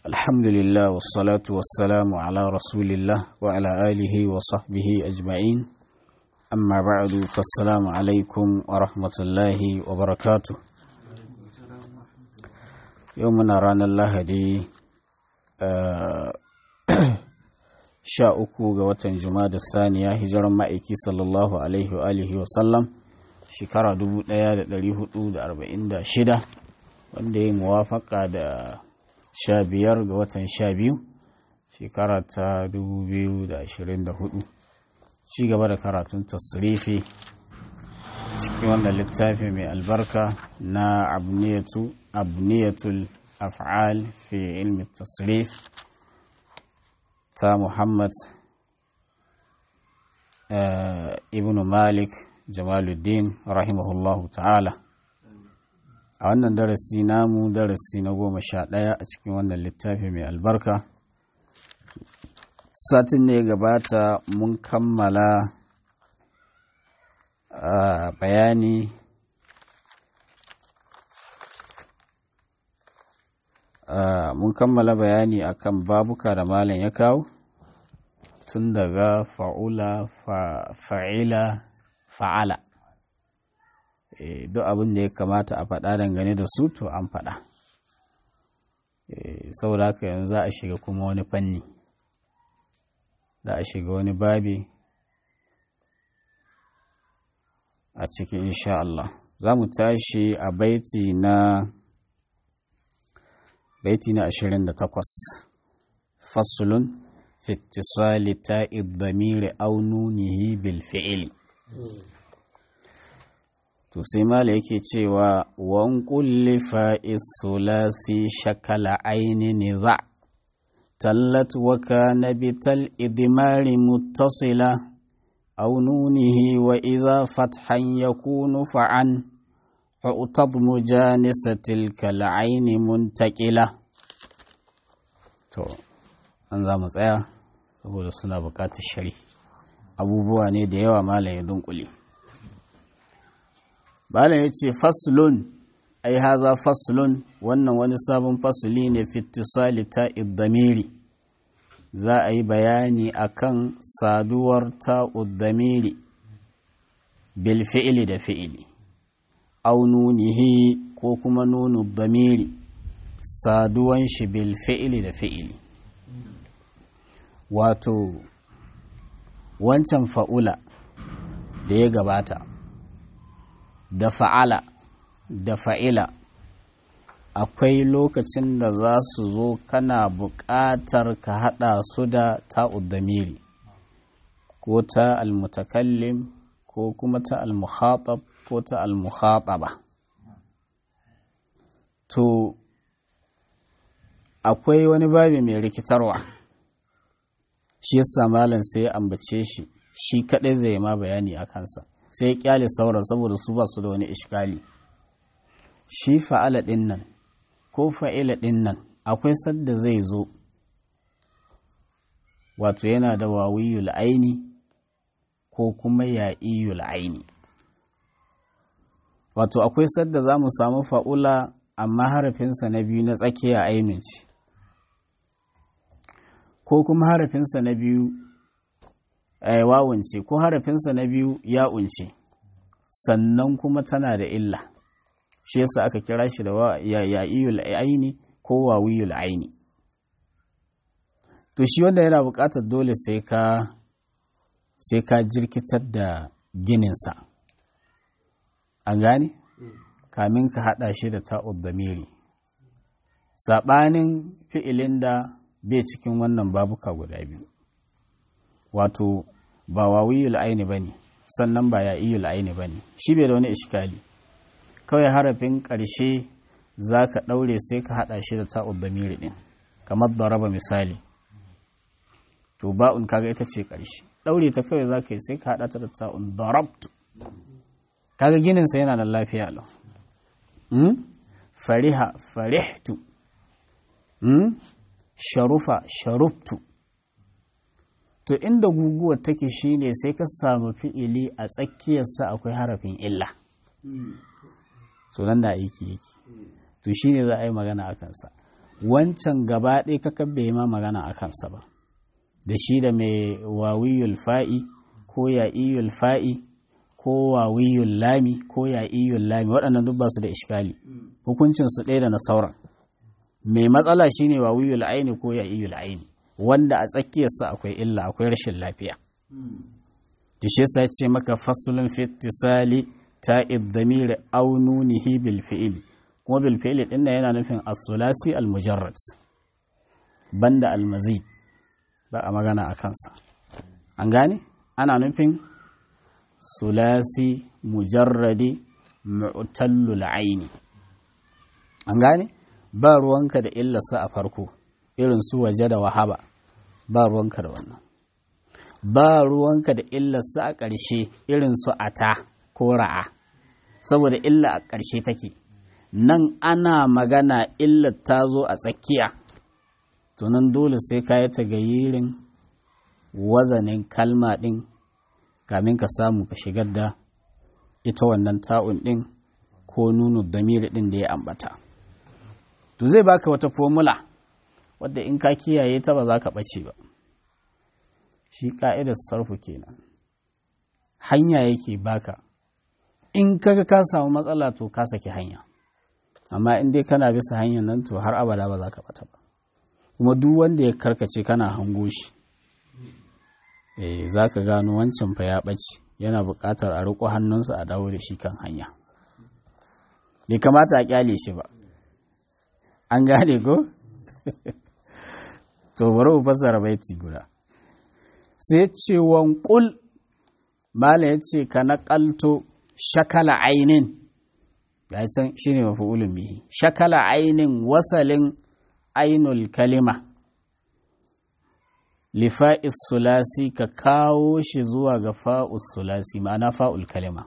الحمد لله والصلاة والسلام على رسول الله وعلى آله وصحبه أجمعين أما بعد فالسلام عليكم ورحمة الله وبركاته يومنا رانا الله دي sha uku ga watan da saniya hijiran ma'aiki sallallahu alaihi wa alihi wa sallam shekara 1446 wanda ya yi muwafaka da sha biyar ga watan sha biyu shekara ta 2024 ci gaba da karatun tasirifi cikin wannan littafi mai albarka na abniyatul af'al fi ilmi tasirif ta Muhammad ibn Malik Jamaluddin rahimahullahu ta'ala a wannan darasi namu darasi na goma sha ɗaya a cikin wannan littafi mai albarka satin ne gabata mun kammala bayani mun kammala bayani akan babuka da malam ya kawo tun daga fa'ula fa'ila fa'ala duk abin da ya kamata a faɗa dangane da su to an faɗa saboda haka yanzu za a shiga kuma wani fanni za a shiga wani babi a cikin insha Allah za mu tashi a baiti na baiti na ashirin da takwas fasulun fitisali ta idamiri aununihi bil fi'ili to sai mala yake cewa wan kulli fa'is sulasi shakala aini niza tallat wa kana bital idmari muttasila aw nunihi wa idha fathan yakunu fa'an فأتض مجانسة تلك العين منتقلة to an za mu tsaya saboda suna bukatar shari abubuwa ne da yawa malam ya dunkule malam ya ce faslun ai haza faslun wannan wani sabon fasuli ne fitisali ta iddamiri za a yi bayani akan saduwar ta uddamiri bil fi'ili da fi'ili au nunihi ko kuma nunu damiri saduwan shi bil fi'ili da fi'ili wato wancan fa'ula da ya gabata da fa'ala da fa'ila akwai lokacin da za su zo kana buƙatar ka haɗa su da ta'ud damiri ko ta almutakallim ko kuma ta almuhatab ko ta almuhataba to akwai wani babi mai rikitarwa shi yasa malam sai ya ambace shi shi kadai zai ma bayani a kansa sai ya kyale sauran saboda su ba su da wani ishkali shi fa'ala din nan ko fa'ila din nan akwai sadda zai zo wato yana da wawiyul aini ko kuma ya'iyul aini wato akwai sadda za mu samu fa'ula amma harafinsa na biyu na tsakiya ainihin ce ko kuma harafinsa na biyu wawunce ko harafinsa na biyu ya'unce sannan kuma tana da illa shi yasa aka kira shi da ya'iyul aini ko wawiyul aini to shi wanda yana buƙatar dole sai ka sai ka jirkitar da gininsa an gane kamin ka haɗa shi da ta'ud damiri saɓanin fi'ilin da bai cikin wannan babuka guda biyu wato ba wawiyul aini ba ne sannan ba ya'iyul aini ba ne shi bai da wani ishkali kawai harafin ƙarshe za ka ɗaure sai ka haɗa shi da ta'ud damiri ɗin kamar daraba misali to ba'un kaga ita ce ƙarshe ɗaure ta kawai za ka yi sai ka haɗa ta da ta'un darabtu kaga gininsa yana da lafiya lau fariha farihtu sharufa sharuftu to inda guguwar take shine sai ka samu fi'ili a tsakiyarsa akwai harafin illa sunan da aiki yake to shine za a yi magana a kansa wancan gaba ɗaya kaka bai ma magana a kansa ba da shi da mai wawiyul fa'i ko ya'iyul fa'i ko wawiyul lami ko ya'iyul lami waɗannan duk ba su da ishkali hukuncin su ɗaya da na sauran mai matsala shine wawiyul aini ko ya'iyul aini wanda a tsakiyarsa akwai illa akwai rashin lafiya da shi yasa ce maka fasulun fitisali ta iddamiri au nunihi bil fi'ili kuma bil fi'ili din yana nufin as-sulasi al-mujarrad banda al-mazid ba a magana a kansa an gane ana nufin sulasi mujarradi mu'tallul aini an gane ba ruwanka da illarsa a farko irin su waje da wahaba ba ruwanka da wannan ba ruwanka da illarsa a ƙarshe irin su ata ko ra'a saboda illa a ƙarshe take nan ana magana illar ta zo a tsakiya tunan dole sai ka yi tagayirin wazanin kalma ɗin kamin ka samu ka shigar da ita wannan ta'un ɗin ko nunu damiri ɗin da ya ambata to zai baka wata fomula wadda in ka kiyaye ta ba za ka ɓace ba shi ƙa'idar sarfu kenan hanya yake baka in kaga ka samu matsala to ka saki hanya amma in dai kana bisa hanyar nan to har abada ba za ka ɓata ba kuma duk wanda ya karkace kana hango shi eh za ka gano wancan fa ya ɓace yana buƙatar a riƙo hannunsa a dawo da shi kan hanya bai kamata a ƙyale shi ba an gane ko to bari mu fassara baiti guda sai ce wanƙul mala ya ce ka naƙalto shakala ainin ya can shi ne mafi'ulun bihi shakala ainin wasalin ainul kalima lifa'is sulasi ka kawo shi zuwa ga fa'us sulasi ma'ana fa'ul kalima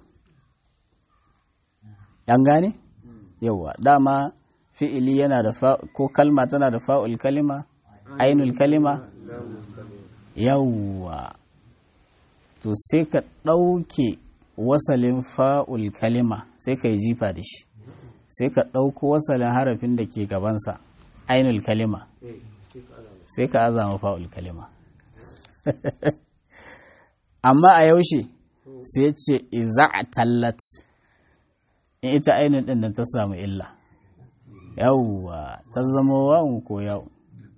ɗan gane? yauwa dama fi'ili yana da ko kalma tana da fa'ul kalima ainul kalima yauwa to sai ka ɗauke wasalin fa'ul kalima sai ka yi jifa da shi sai ka ɗauko wasalin harafin da ke gabansa ainul kalima sai ka azama fa'ul kalima amma a yaushe sai ce iza a tallat in ita ainihin ɗin da ta samu illa yawwa ta zama wawun ko yawun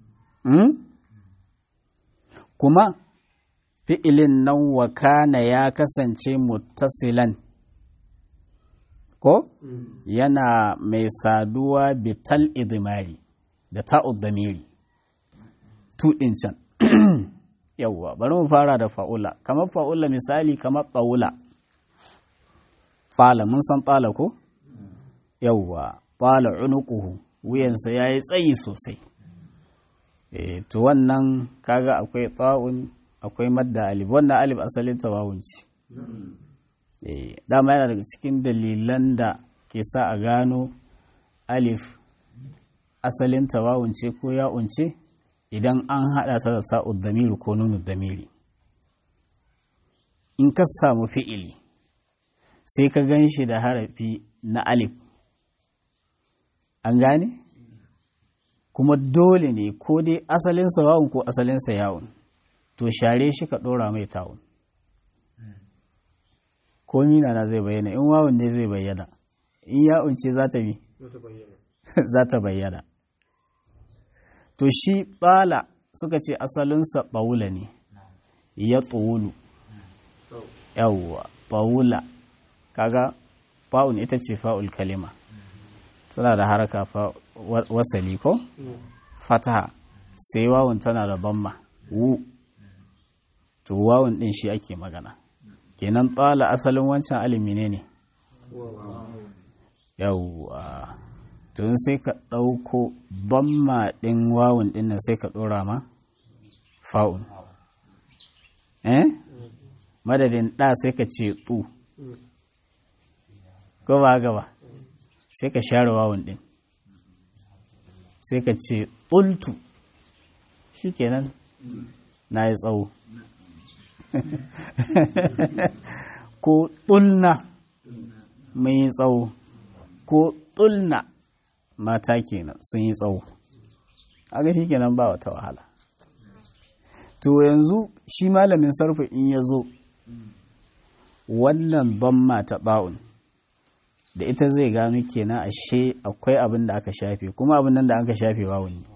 kuma fi'ilin nan wakana ya kasance muttasilan ko yana mai saduwa bital idimari da ta'ud damiri tuɗin can yawwa bari mu fara da fa'ula kamar fa'ula misali kamar tsawula fala mun san tsala ko yawwa tsala unuquhu wuyansa ya yi tsayi sosai e, to wannan kaga akwai tsa'un akwai madda alif wannan alif asalin tawawun ce e, dama yana daga cikin dalilan da ke sa a gano alif asalin tawawun ce ko ya'un ce idan an haɗa ta da sa'ud damiri ko nunu damiri in ka samu fi'ili sai ka gan shi da harafi na alif an gane kuma dole ne ko dai asalinsa wawun ko asalinsa yawun to share shi ka ɗora mai tawun ko mina na zai bayyana in wawun ne zai bayyana in yawun ce za ta bi za ta bayyana to shi tsala suka ce asalinsa ɓaula ne ya tsolu yawwa ɓaula kaga fa'un ita ce fa'ul kalima tana da haraka wasali ko fataha sai wawun tana da bamma wu to wawun din shi ake magana kenan tsala asalin wancan alimi ne ne yawwa tun sai ka ɗauko bamma ɗin wawun ɗin nan sai ka ɗora ma fa'un eh madadin ɗa sai ka ce tsu ko ba gaba sai ka share wawun ɗin sai ka ce ƙultu shi kenan na yi tsawo ko ɗulna mai yi tsawo ko ɗulna mata kenan sun yi tsawo aga shi kenan ba wata wahala to yanzu shi malamin sarfa in ya zo wannan bamma ta ba'un da ita zai gano kenan ashe akwai abin da aka shafe kuma abin nan da aka shafe wawun ne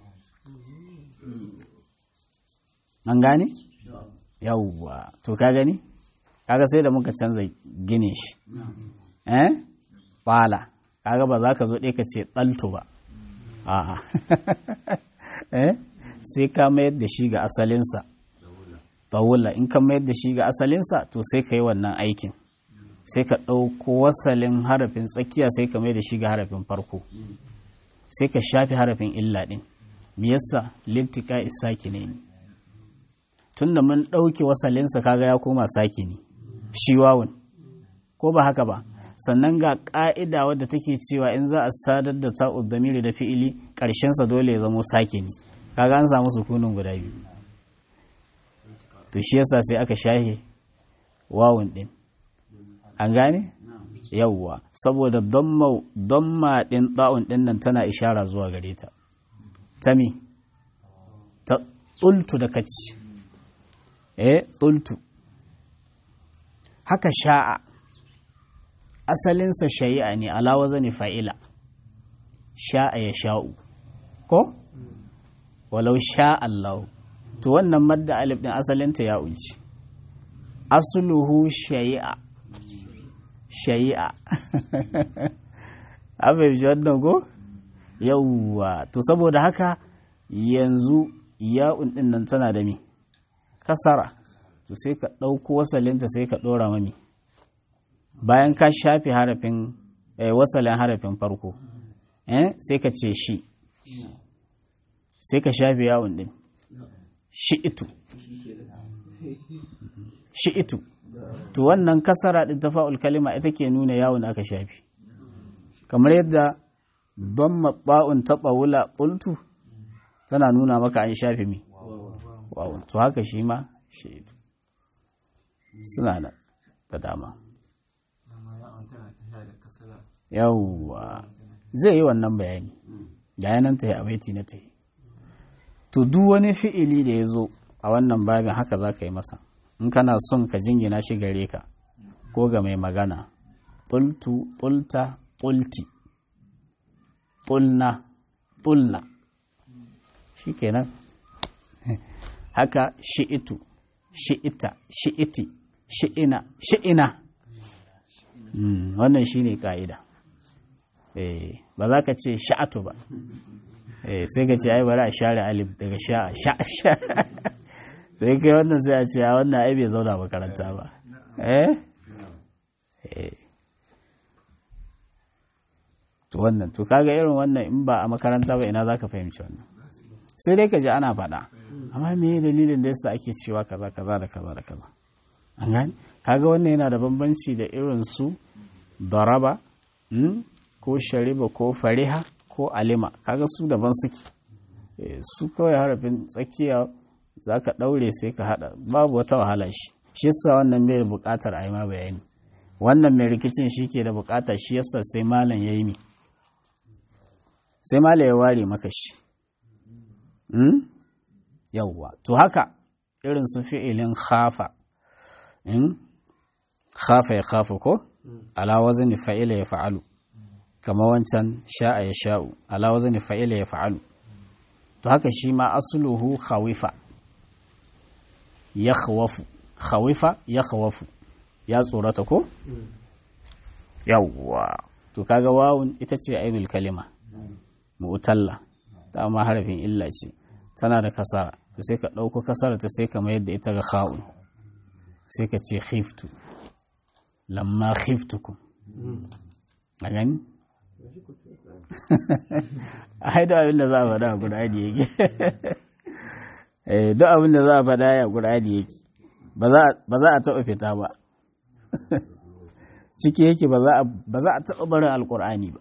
an gane? yawwa to ka gani? kaga sai da muka canza gine shi eh bala kaga ba za ka zo ɗaya ka ce ɗalto ba a'a eh sai ka mayar da shi ga asalinsa bawula in ka mayar da shi ga asalinsa to sai ka yi wannan aikin sai ka ɗauko wasalin harafin tsakiya sai ka mai da shi ga harafin farko sai ka shafi harafin illa ɗin me yasa lintika isaki ne tunda mun ɗauke wasalinsa kaga ya koma saki ne shi wawun ko ba haka ba sannan ga ƙa'ida wadda take cewa in za a sadar da ta'ud damiri da fi'ili ƙarshensa dole ya zamo saki ne kaga an samu sukunin guda biyu to shi yasa sai aka shahe wawun ɗin an gane yawwa saboda damma ɗin ɗa'un ɗin nan tana ishara zuwa gare ta ta mi ta tsultu da kaci eh tsultu haka sha'a asalinsa sha'i'a ne alawa zane fa'ila sha'a ya sha'u ko walau sha'allahu to wannan madda alif ɗin asalinta ya unci asuluhu sha'i'a sha'i'a abin ji wannan ko yauwa to saboda haka yanzu ya'un ɗin nan tana da mi kasara to sai ka ɗauko wasalinta sai ka ɗora mami bayan ka shafe harafin wasalin harafin farko sai ka ce shi sai ka shafe yawon ɗin shi itu shi itu to wannan kasara ɗin tafa'ul kalima ita ke nuna yawon aka shafi kamar yadda don maɓa'un taɓa wula ƙultu tana nuna maka an shafe mi wawon to haka shi ma shi itu suna da da dama yawwa zai yi wannan bayani ga yanan ta yi a baiti na ta yi to duk wani fi'ili da ya zo a wannan babin haka za ka yi masa in kana son ka jingina shi gare ka ko ga mai magana tultu tulta tulti tulna tulna shi kenan haka shi'itu shi'ita shi'iti shi'ina shi'ina wannan shi ne ƙa'ida ba za ka ce sha'atu ba sai ka ce ai bari a share alif daga sha'a sha'a sai kai wannan sai a ce a wannan ai bai zauna makaranta ba eh to wannan to kaga irin wannan in ba a makaranta ba ina za ka fahimci wannan sai dai ka ji ana faɗa amma me dalilin da yasa ake cewa kaza kaza da kaza da kaza an gani kaga wannan yana da bambanci da irin su daraba ko shariba ko fariha ko alima kaga su daban suke su kawai harafin tsakiya za ka ɗaure sai ka haɗa babu wata wahala shi shi yasa wannan mai buƙatar a yi ma bayani wannan mai rikicin shi ke da buƙata shi yasa sai malam ya yi mi sai malam ya ware maka shi yawwa to haka irin su fi'ilin khafa in khafa ya khafa ko ala wazni fa'ila ya fa'alu kama wancan sha'a ya sha'u ala wazni fa'ila ya fa'alu to haka shi ma asluhu khawifa ya khawafu khawifa ya khawafu ya tsorata ko yawwa to kaga wawun ita ce ainul kalima mu'talla dama harafin illa ce tana da kasara sai ka ɗauko kasara ta sai ka mayar da ita ga kha'un sai ka ce khiftu lamma khiftukum a gani a haida abin da za a faɗa a ƙur'ani yake duk abin da za a faɗa ya ƙur'ani yake ba za a taɓa fita ba ciki yake ba za a taɓa barin alƙur'ani ba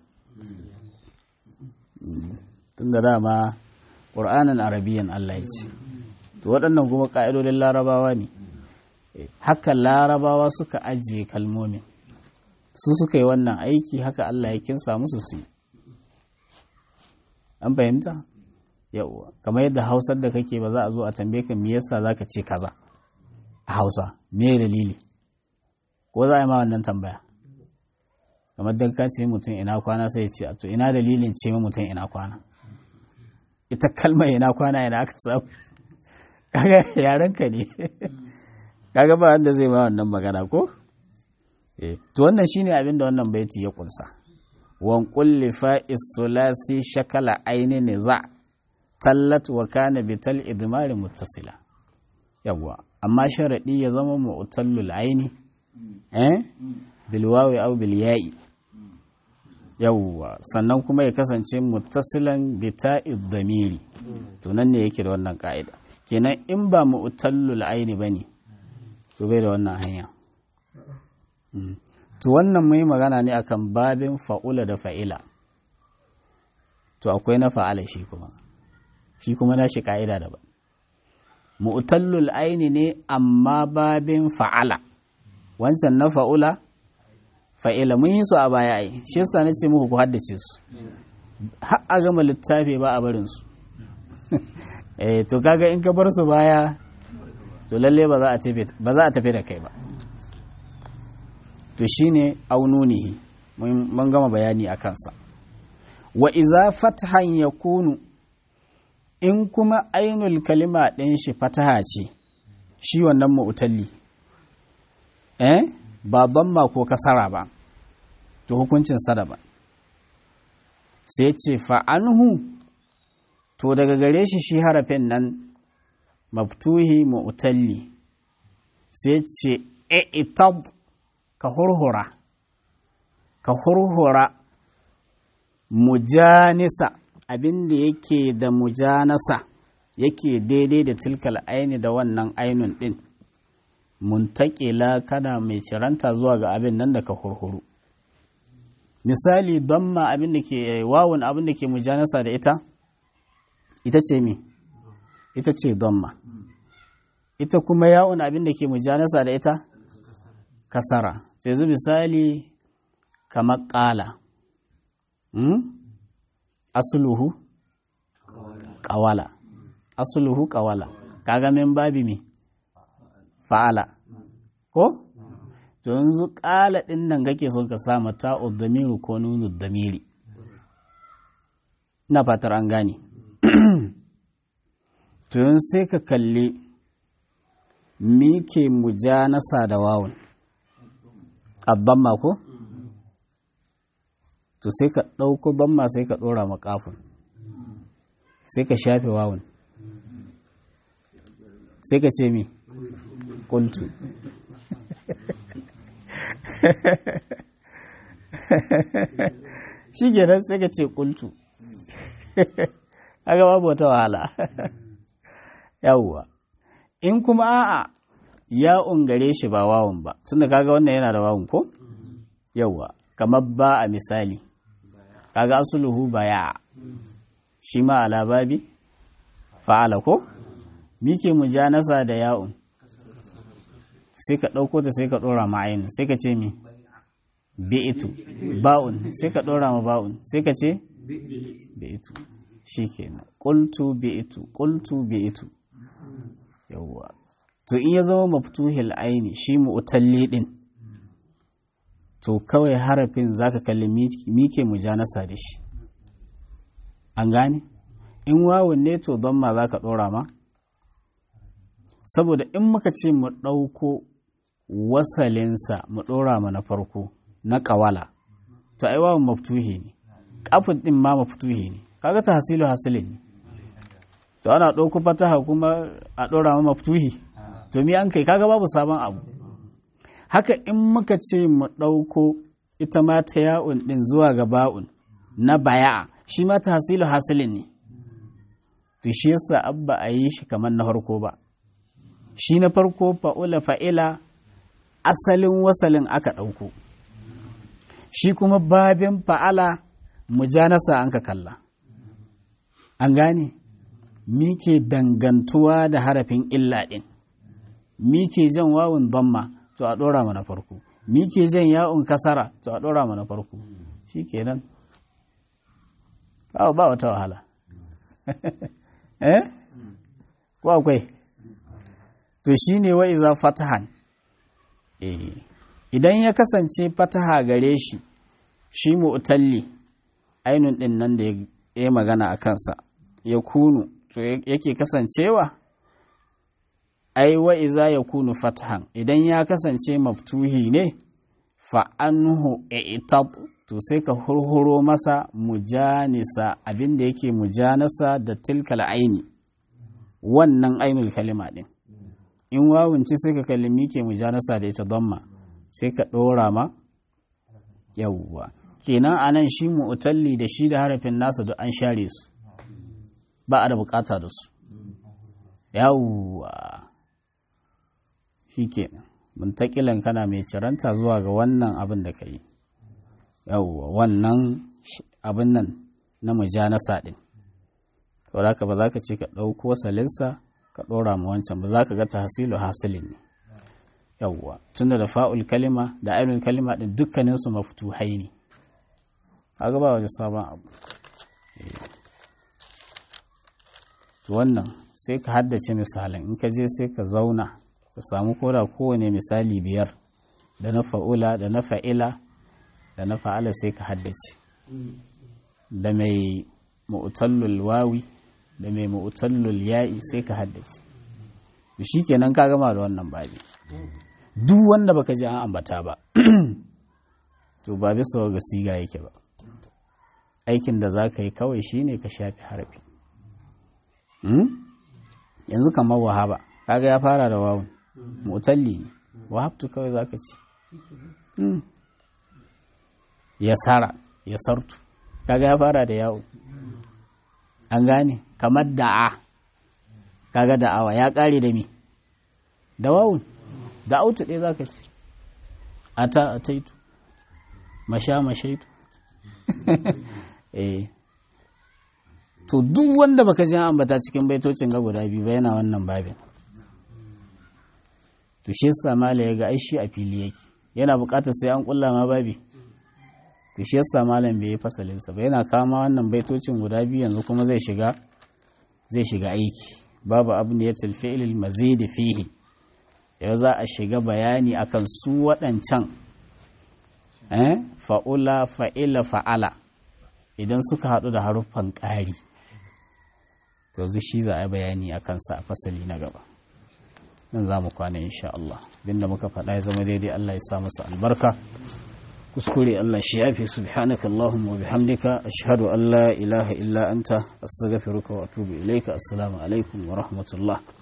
tun da dama ƙur'anin arabiyan Allah ya ce to waɗannan kuma ƙa'idodin larabawa ne haka larabawa suka ajiye kalmomin su suka yi wannan aiki haka Allah ya kinsa musu su yi an fahimta yauwa kamar yadda hausar da kake ba za a zo a tambaye ka me yasa za ka ce kaza a hausa me dalili ko za a yi ma wannan tambaya kamar dan ka ce mutum ina kwana sai ya ce to ina dalilin ce mutum ina kwana ita kalmar ina kwana ina aka samu kaga yaren ka ne kaga ba wanda zai ma wannan magana ko eh to wannan shine abin da wannan baiti ya kunsa wan kulli fa'is sulasi shakala aini niza tallat wa kana bital idmari muttasila yawwa amma sharadi ya zama mu'tallul aini eh bil wawi aw bil ya'i yawwa sannan kuma ya kasance muttasilan bi ta'id damiri to nan ne yake da wannan ka'ida kenan in ba mu'tallul aini bane to bai da wannan hanya to wannan mai magana ne akan babin fa'ula da fa'ila to akwai na fa'ala shi kuma shi kuma na shi ka'ida daban mu'tallul aini ne amma babin fa'ala wancan na fa'ula fa'ila mun yi su a baya ai shi yasa nace muku ku haddace su har a gama littafi ba a barin su eh to kaga in ka bar su baya to lalle ba za a tafi ba za a tafi da kai ba to shine aununihi mun gama bayani a kansa wa iza fathan yakunu in kuma ainul kalima ɗin shi fataha ce shi wannan mu'talli eh ba damma ko kasara ba to hukuncin sada ba sai ce fa'anhu to daga gare shi shi harafin nan maftuhi mu'talli sai ce itab ka hurhura ka hurhura mujanisa abin da yake da mujanasa yake daidai da tilkal aini da wannan ainun din muntakila kana mai ciranta zuwa ga abin nan da ka hurhuru misali damma abin da ke wawun abin da ke mujanasa da ita ita ce me ita ce damma ita kuma yawun abin da ke mujanasa da ita kasara sai zu misali kamar ƙala asuluhu ƙawala asuluhu ƙawala kaga min babi me fa'ala ko to yanzu ƙala ɗin nan kake son ka sa mata damiru ko nunu damiri ina fatar an gane to yanzu sai ka kalli mi ke mujanasa da wawun addamma ko to sai ka ɗauko damma sai ka ɗora makafin sai ka shafe wawun sai ka ce mi ƙultu shi kenan sai ka ce ƙultu haka babu wata wahala yawwa in kuma a'a ya ungare shi ba wawun ba tunda kaga wannan yana da wawun ko yawwa kamar ba a misali kaga asuluhu baya shi ma ala babi fa'ala ko mike mujanasa da ya'un sai ka ɗauko ta sai ka ɗora ma'ayin sai ka ce mi bi'itu ba'un sai ka ɗora ma ba'un sai ka ce bi'itu shi kenan ƙultu bi'itu ƙultu bi'itu yawwa to in ya zama maftuhil aini shi mu'talli din to kawai harafin zaka kalli mike mujanasa da shi an gane in wawun ne to don ma zaka dora ma saboda in muka ce mu ɗauko wasalinsa mu ɗora ma na farko na ƙawala to ai wawun maftuhi ne kafin ɗin ma maftuhi ne kaga ta hasilu hasilin ne to ana ɗauko fataha kuma a ɗora ma maftuhi to mi an kai kaga babu sabon abu haka in muka ce mu ɗauko ita ma ta ya'un ɗin zuwa ga ba'un na baya shi ma ta hasilu hasilin ne to shi yasa abba a yi shi kamar na farko ba shi na farko fa'ula fa'ila asalin wasalin aka ɗauko shi kuma babin fa'ala mujanasa an ka kalla an gane mi ke dangantuwa da harafin illa ɗin mi ke jan wawun zamma to a ɗora mana farko mi ke jan ya'un kasara to a ɗora mana farko shi kenan ba wata wahala eh ko akwai to shine wa iza fatahan eh idan ya kasance fataha gare shi shi mu'talli ainun din nan da ya magana a kansa ya kunu to yake kasancewa ai wa iza ya kunu fatahan idan ya kasance maftuhi ne fa anhu i'tab to sai ka hurhuro masa mujanisa abinda yake mujanasa da tilkal aini wannan ainul kalima din in wawunci sai ka kalimi ke mujanasa da ita damma sai ka ɗora ma yawwa kenan anan shi mu'talli da shi da harafin nasa duk an share su ba a da bukata da su yawwa shi kenan muntakilan kana mai ciranta zuwa ga wannan abin da ka yi yawwa wannan abin nan na mujanasa din saboda ka ba za ka ce ka ɗauko salinsa ka ɗora ma wancan ba za ka ga tahsilu hasilin ne yawwa tunda da fa'ul kalima da ainul kalima din dukkanin su maftuhai ne kaga ba wani sabon abu to wannan sai ka haddace misalan in ka je sai ka zauna ka samu koda kowane misali biyar da na fa'ula da na fa'ila da na fa'ala sai ka haddace da mai mu'tallul wawi da mai mu'tallul ya'i sai ka haddace shi kenan ka gama da wannan babi duk wanda baka ji an ambata ba to ba bisa ga siga yake ba aikin da za ka yi kawai shine ka shafi harafi yanzu kamar wahaba kaga ya fara da wawun mutalli ne wahabtu kawai za ka ci ya sara ya sartu kaga ya fara da yawo an gane kamar da'a kaga da'awa ya kare da mi da wawun da autu ɗaya za ka ci ata a taitu masha mashaitu eh to duk wanda baka ji ambata cikin baitocin ga guda biyu ba yana wannan babin to shi yasa mala ya ga ai shi a fili yake yana buƙatar sai an kulla ma babi to shi yasa malam bai yi fasalin sa ba yana kama wannan baitocin guda biyu yanzu kuma zai shiga zai shiga aiki babu abu ne ya tilfi'il mazidi fihi yau za a shiga bayani akan su waɗancan fa'ula fa'ila fa'ala idan suka haɗu da haruffan ƙari to zu shi za a bayani a kansa a fasali na gaba nan za mu kwana insha Allah binda muka faɗa ya zama daidai Allah ya sa masa albarka kuskure Allah shi yafi subhanaka Allahumma wa bihamdika ashhadu an la ilaha illa anta astaghfiruka wa atubu ilayka assalamu alaikum wa rahmatullah